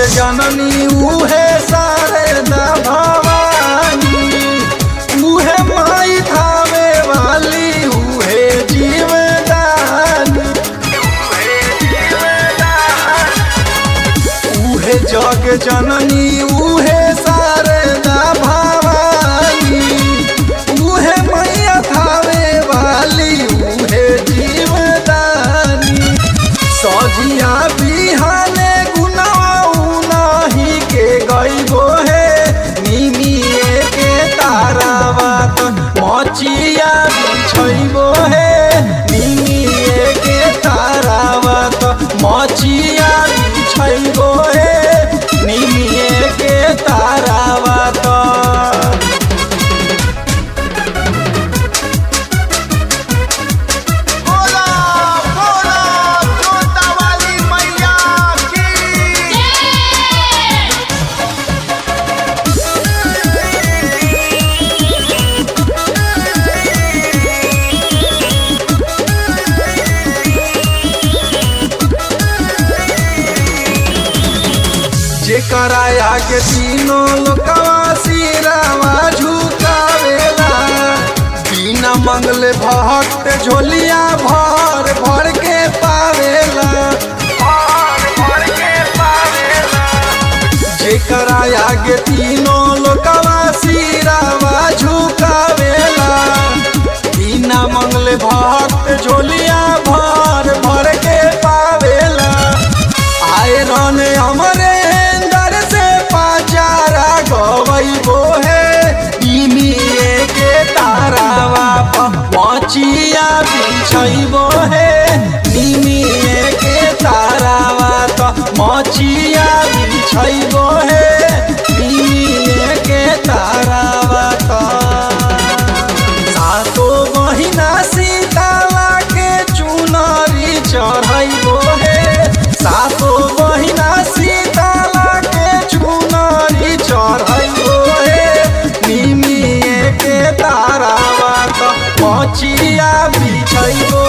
जननी उहे शारदा भवानी उहे माई थावे वाली उहे जीवदानी उहे जग जननी उहे शारदा भवानी उहे मैया थावे वाली उहे जीवदानी सजिया बिहाने गुनाऊ नाही के गईबो हे निमिए के तारावा त मचिया बिछैबो हे निमिए के तारावा त मचिया बिछैबो हे निमिए के तारावा त बोला बोला जोता वाली मैया की जेकरा आगे तीनों लोकवा सिरावा झुकावेला बिना मंगले भक्त झोलिया भर भर के पावेला भर भर के पावेला जेकरा आगे तीनों लोकवा सिरावा झुकावेला बिना मंगले भक्त झोलिया भर भर के पावेला आए रन हमरे अंदर से पाचारा गवैबो है इमिए के तारावा पचिया बिछैबो है निमिए के तारावा त मचिया बिछैबो है निमिए के तारावा त सातो बहिना सीताला के चुनरी चढ़ैबो हे सातो बहिना सीताला के चुनरी चढ़ैबो हे निमिए के तारावा त मचिया बिछैबो